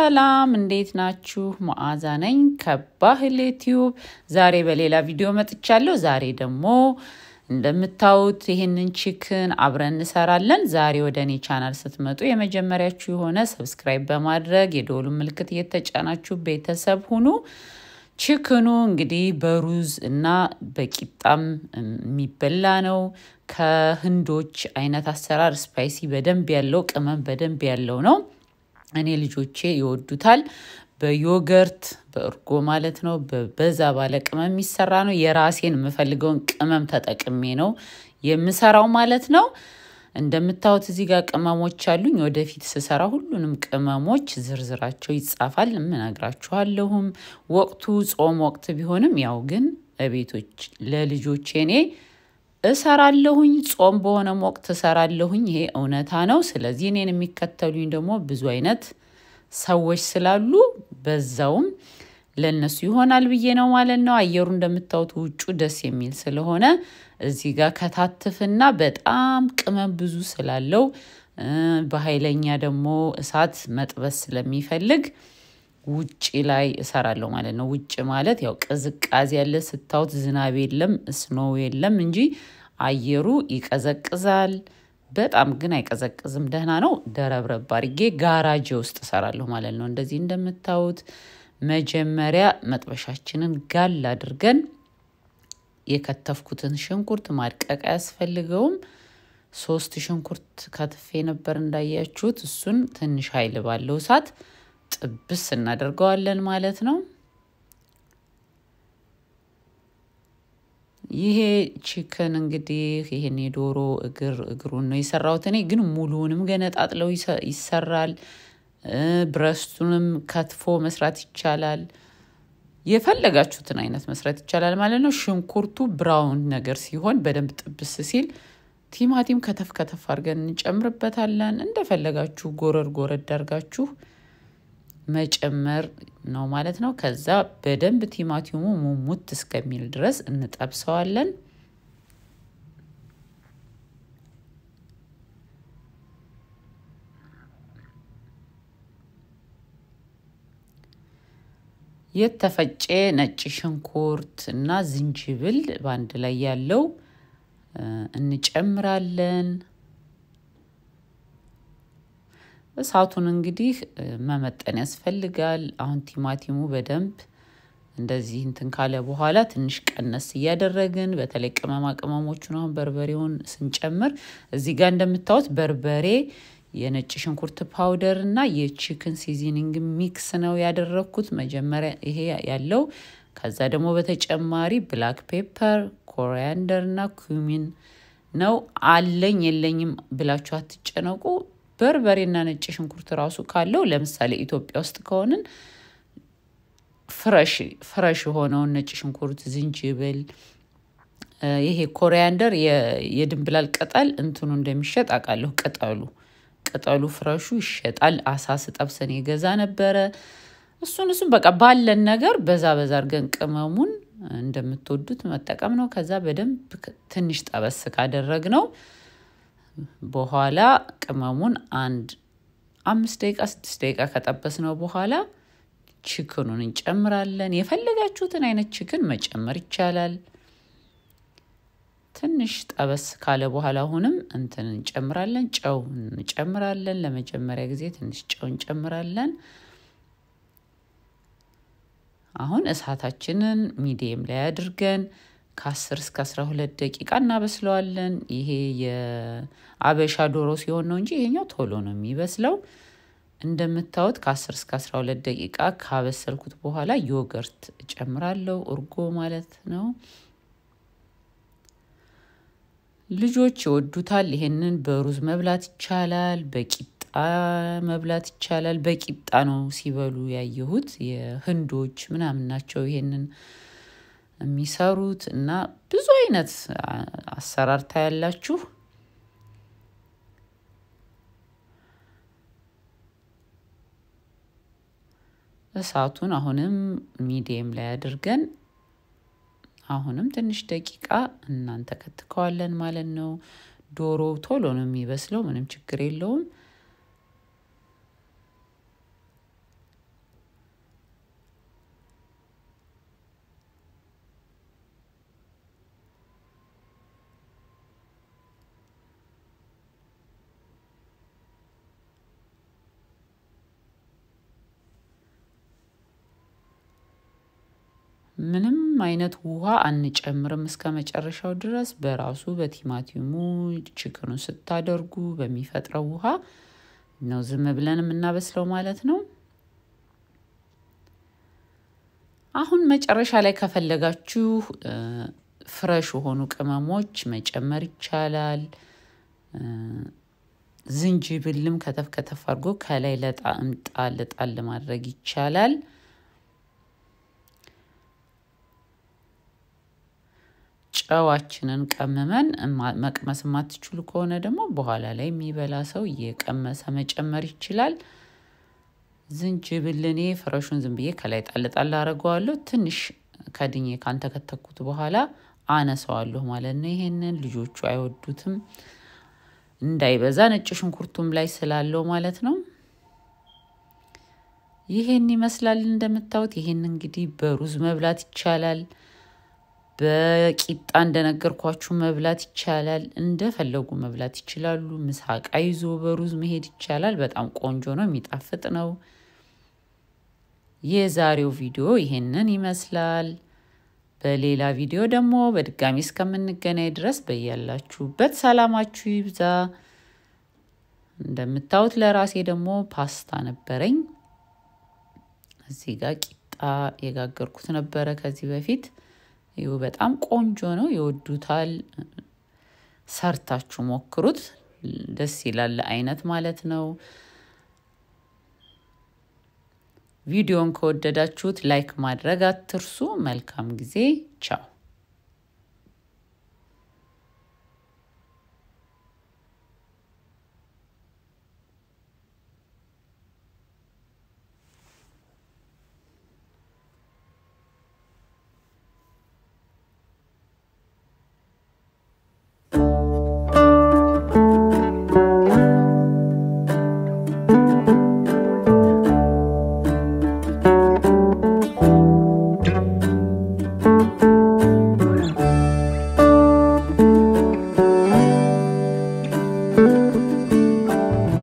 ሰላም እንዴት ናችሁ? መዓዛ ነኝ ከባህል ዩቲዩብ። ዛሬ በሌላ ቪዲዮ መጥቻለሁ። ዛሬ ደግሞ እንደምታዩት ይህንን ቺክን አብረን እንሰራለን። ዛሬ ወደ እኔ ቻናል ስትመጡ የመጀመሪያችሁ የሆነ ሰብስክራይብ በማድረግ የደወሉ ምልክት እየተጫናችሁ ቤተሰብ ሁኑ። ቺክኑ እንግዲህ በሩዝ እና በቂጣም የሚበላ ነው። ከህንዶች አይነት አሰራር ስፓይሲ በደንብ ያለው ቅመም በደንብ ያለው ነው። እኔ ልጆቼ ይወዱታል። በዮገርት በእርጎ ማለት ነው። በዛ ባለ ቅመም የሚሰራ ነው። የራሴን የምፈልገውን ቅመም ተጠቅሜ ነው የምሰራው ማለት ነው። እንደምታዩት እዚህ ጋር ቅመሞች አሉኝ። ወደፊት ስሰራ ሁሉንም ቅመሞች ዝርዝራቸው ይጻፋል፣ እነግራችኋለሁም። ወቅቱ ጾም ወቅት ቢሆንም ያው ግን ቤቶች ለልጆቼ እኔ እሰራለሁኝ። ጾም በሆነም ወቅት እሰራለሁኝ። ይሄ እውነታ ነው። ስለዚህ እኔን የሚከተሉኝ ደግሞ ብዙ አይነት ሰዎች ስላሉ በዛውም ለእነሱ ይሆናል ብዬ ነው ማለት ነው። አየሩ እንደምታዩት ውጩ ደስ የሚል ስለሆነ እዚህ ጋር ከታትፍና በጣም ቅመም ብዙ ስላለው በኃይለኛ ደግሞ እሳት መጥበስ ስለሚፈልግ ውጭ ላይ እሰራለሁ ማለት ነው። ውጭ ማለት ያው ቅዝቃዜ ያለ ስታዩት፣ ዝናብ የለም ስኖው የለም እንጂ አየሩ ይቀዘቅዛል። በጣም ግን አይቀዘቅዝም፣ ደህና ነው። ደረብረብ አድርጌ ጋራጅ ውስጥ እሰራለሁ ማለት ነው። እንደዚህ እንደምታዩት መጀመሪያ መጥበሻችንን ጋል አድርገን የከተፍኩትን ሽንኩርት ማድቀቅ አያስፈልገውም። ሶስት ሽንኩርት ከትፌ ነበር እንዳያችሁት። እሱን ትንሽ ኃይል ባለው እሳት ጥብስ እናደርገዋለን ማለት ነው። ይሄ ቺክን እንግዲህ ይሄን የዶሮ እግር እግሩን ነው የሰራሁት እኔ ግን ሙሉውንም ገነጣጥለው ይሰራል። ብረስቱንም ከትፎ መስራት ይቻላል። የፈለጋችሁትን አይነት መስራት ይቻላል ማለት ነው። ሽንኩርቱ ብራውን ነገር ሲሆን በደንብ ጥብስ ሲል ቲማቲም ከተፍ ከተፍ አድርገን እንጨምርበታለን። እንደፈለጋችሁ ጎረድ ጎረድ አድርጋችሁ መጨመር ነው ማለት ነው። ከዛ በደንብ ቲማቲሙ ሙሙት እስከሚል ድረስ እንጠብሰዋለን። የተፈጨ ነጭ ሽንኩርት እና ዝንጅብል በአንድ ላይ ያለው እንጨምራለን። እሳቱን እንግዲህ መመጠን ያስፈልጋል። አሁን ቲማቲሙ በደንብ እንደዚህ እንትን ካለ በኋላ ትንሽ ቀነስ እያደረግን በተለይ ቅመማ ቅመሞቹን አሁን በርበሬውን ስንጨምር እዚህ ጋር እንደምታዩት በርበሬ የነጭ ሽንኩርት ፓውደር እና የቺክን ሲዝኒንግ ሚክስ ነው ያደረግኩት መጀመሪያ ይሄ ያለው። ከዛ ደግሞ በተጨማሪ ብላክ ፔፐር፣ ኮሪያንደር እና ኩሚን ነው አለኝ የለኝም ብላችሁ አትጨነቁ። በርበሬና ነጭ ሽንኩርት ራሱ ካለው ለምሳሌ ኢትዮጵያ ውስጥ ከሆንን ፍረሽ ፍረሽ የሆነውን ነጭ ሽንኩርት፣ ዝንጅብል፣ ይሄ ኮሪያንደር የድንብላል ቅጠል እንትኑ እንደሚሸጥ አውቃለሁ። ቅጠሉ ቅጠሉ ፍረሹ ይሸጣል። አሳ ስጠብሰን የገዛ ነበረ። እሱን እሱን በቃ ባለን ነገር በዛ በዛ አድርገን ቅመሙን እንደምትወዱት መጠቀም ነው። ከዛ በደንብ ትንሽ ጠበስ ካደረግ ነው በኋላ ቅመሙን አንድ አምስት ደቂቃ ስድስት ደቂቃ ከጠበስ ነው በኋላ ቺክኑን እንጨምራለን። የፈለጋችሁትን አይነት ቺክን መጨመር ይቻላል። ትንሽ ጠበስ ካለ በኋላ አሁንም እንትን እንጨምራለን፣ ጨው እንጨምራለን። ለመጀመሪያ ጊዜ ትንሽ ጨው እንጨምራለን። አሁን እሳታችንን ሚዲየም ላይ አድርገን ከአስር እስከ አስራ ሁለት ደቂቃ እናበስለዋለን። ይሄ የአበሻ ዶሮ ሲሆን ነው እንጂ ይሄኛው ቶሎ ነው የሚበስለው። እንደምታዩት ከአስር እስከ አስራ ሁለት ደቂቃ ካበሰልኩት በኋላ ዮገርት እጨምራለሁ፣ እርጎ ማለት ነው። ልጆች ይወዱታል። ይሄንን በሩዝ መብላት ይቻላል፣ በቂጣ መብላት ይቻላል። በቂጣ ነው ሲበሉ ያየሁት። የህንዶች ምናምን ናቸው ይሄንን የሚሰሩት እና ብዙ አይነት አሰራር ታያላችሁ። እሳቱን አሁንም ሚዲየም ላይ አድርገን አሁንም ትንሽ ደቂቃ እናንተ ከትከዋለን ማለት ነው። ዶሮ ቶሎ ነው የሚበስለው፣ ምንም ችግር የለውም። ምንም አይነት ውሃ አንጨምርም እስከ መጨረሻው ድረስ በራሱ በቲማቲሙ ችክኑን ስታደርጉ በሚፈጥረው ውሃ ነው ዝም ብለን የምናበስለው ማለት ነው። አሁን መጨረሻ ላይ ከፈለጋችሁ ፍረሽ የሆኑ ቅመሞች መጨመር ይቻላል። ዝንጅብልም ከተፍ ከተፍ አድርጎ ከላይ ለጣዕም ጣል ጣል ማድረግ ይቻላል። ጨዋችንን ቀምመን መቅመስ የማትችሉ ከሆነ ደግሞ በኋላ ላይ የሚበላ ሰው እየቀመሰ መጨመር ይችላል። ዝንጅብል እኔ ፍረሹን ዝም ብዬ ከላይ ጣል ጣል አደርገዋለሁ። ትንሽ ከድኜ ካንተከተኩት በኋላ አነሰዋለሁ ማለት ነው። ይሄንን ልጆቹ አይወዱትም እንዳይበዛ ነጭ ሽንኩርቱም ላይ ስላለው ማለት ነው። ይሄን ይመስላል እንደምታዩት። ይሄን እንግዲህ በሩዝ መብላት ይቻላል። በቂጣ እንደነገርኳችሁ መብላት ይቻላል። እንደፈለጉ መብላት ይችላሉ። ምሳቃ ይዞ በሩዝ መሄድ ይቻላል። በጣም ቆንጆ ነው፣ የሚጣፍጥ ነው። የዛሬው ቪዲዮ ይሄንን ይመስላል። በሌላ ቪዲዮ ደግሞ በድጋሚ እስከምንገናኝ ድረስ በያላችሁበት ሰላማችሁ ይብዛ። እንደምታዩት ለራሴ ደግሞ ፓስታ ነበረኝ። እዚህ ጋር ቂጣ የጋገርኩት ነበረ ከዚህ በፊት ይሁ በጣም ቆንጆ ነው፣ ይወዱታል። ሰርታችሁ ሞክሩት፣ ደስ ይላል አይነት ማለት ነው። ቪዲዮን ከወደዳችሁት ላይክ ማድረግ አትርሱ። መልካም ጊዜ። ቻው